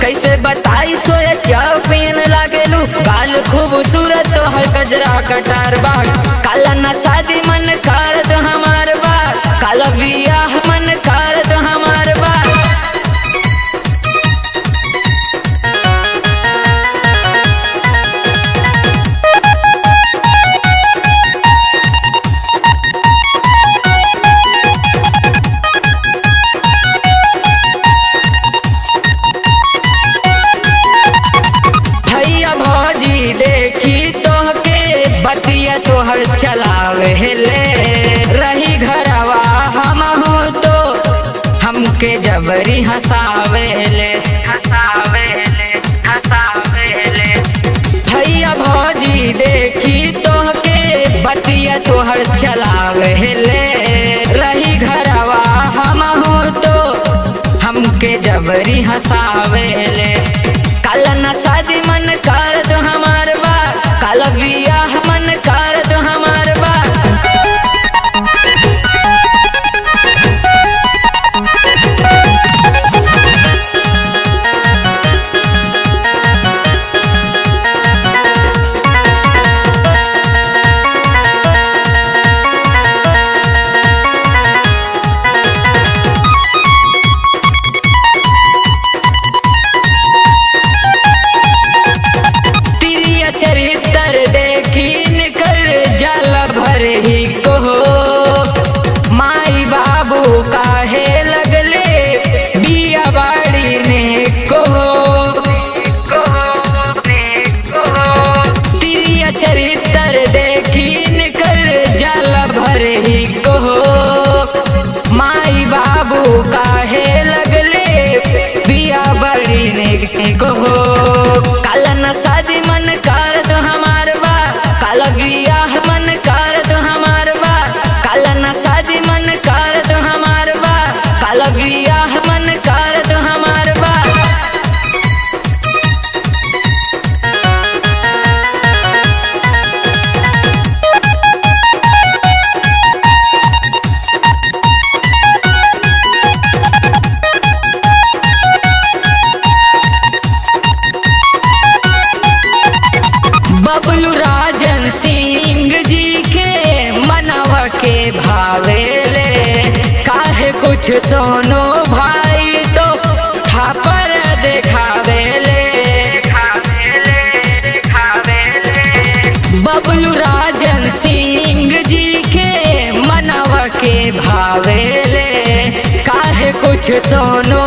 कैसे बताई सोया चौपिन लागेलू गाल खूबसूरत तोहर गजरा कटार बा काला न शादी मन करत हमार बा काला बियाह मन करत हमार बा भैया भौजी देखी तोहके बतिया तोहर चलावे ले रही घरवा हम हो तो हमके जबरी हंसावे ले हंसावे ले हंसावे ले भैया भौजी देखी तोहके बतिया तोहर चलावे ले रही घरवा हम हो तो हमके जबरी हंसावे ले काला न शादी मन करत हमार बा काला बियाह मन करत हमार बा तिरिया चरित्र देखी निकल जल भर ही को माई बाबू काहे लगले बिया बाड़ी ने को तिरिया चरित्र देखी निकल जल भर ही को माई बाबू काहे लगले बिया बड़ी ने को काला न शादी मन करत हमार बा काला बियाह मन करत हमार बा काला न शादी मन करत हमार बा काला बियाह मन करत हमार बा बबलू राजन सिंह जी के मनवा के भावेले काहे कुछ सोनो भाई तो थापर देखावेले बबलू राजन सिंह जी के मनवा के भावेले काहे कुछ सोनो